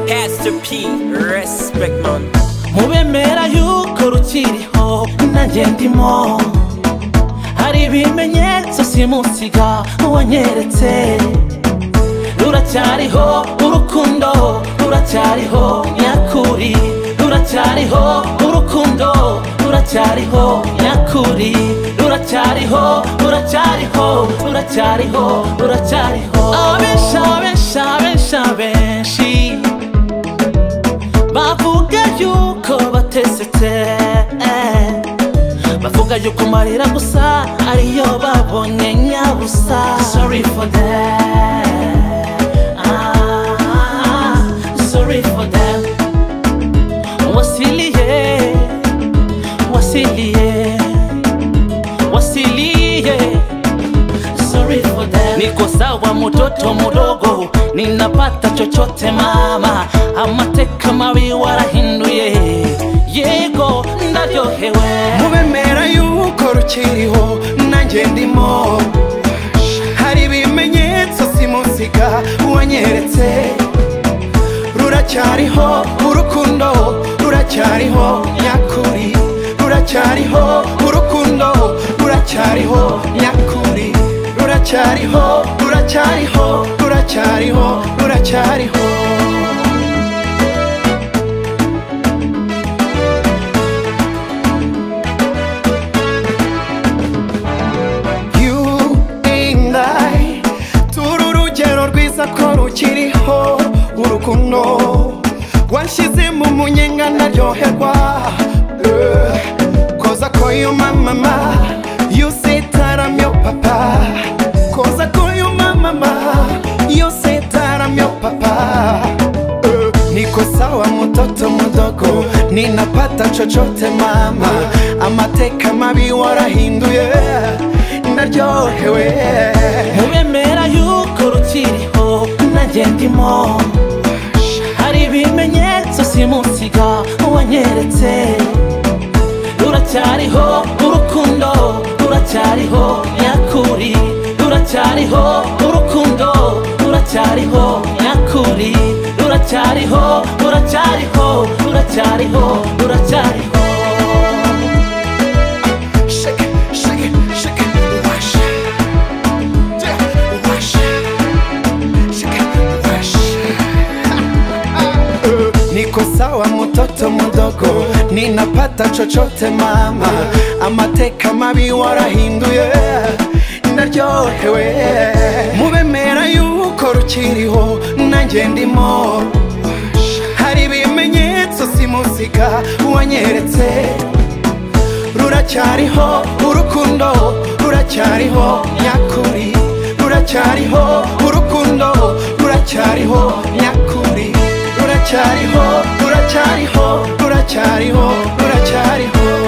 P respect man mubemera yuko rukiriho nanjye ndimo hari ibimenyetso simusiga wanyeretse ruracyariho urukundo ruracyariho nyakuri ruracyariho urukundo ruracyariho nyakuri ruracyariho ruracyariho ruracyariho ruracyariho abenshi abenshi abenshi abenshi bavuga yuko batesetse bavuga yuko marira gusa ariyo babonye nyabusa sorry for that ah, sorry for that wasiliye wasiliye wasiliye sorry for that niko sawa mtoto mdogo ninapata chochote mama amateka mabi warahinduye yego ndaryohewe mubemera yuko rukiriho nanjye ndimo hari ibimenyetso simusiga wanyeretse ruracyariho urukundo ruracyariho nyakuri ruracyariho urukundo ruracyariho nyakuri ruracyariho ruracyariho ruracyariho ruracyariho you and I turi urugero rwiza ko rukiriho urukundo wanshyize mu munyenga naryoherwa Eh, koza ko yo mama ma you say taram yo papa koza ko yo mama ma you say taram yo papa Eh, niko sawa mtoto mdogo ninapata chochote mama amateka mabi warahinduye naryohewe mubemera yuko rukiriho nanjye ndimo hari ibimenyetso simusiga wanyeretse ruracyariho urukundo ruracyariho nyakuri ruracyariho urukundo ruracyariho nyakuri ruracyariho ruracyariho ruracyariho ruracyariho Shake it, shake it, shake it, wash. Yeah, wash. Shake it, wash. Niko sawa mtoto mdogo, ninapata chochote mama, amateka mabi warahinduye, naryohewe. Mubemera yuko rukiriho, nanjye ndimo. Hari ibimenyetso simusiga wanyeretse ruracyariho urukundo ruracyariho nyakuri ruracyariho urukundo ruracyariho nyakuri ruracyariho ruracyariho ruracyariho ruracyariho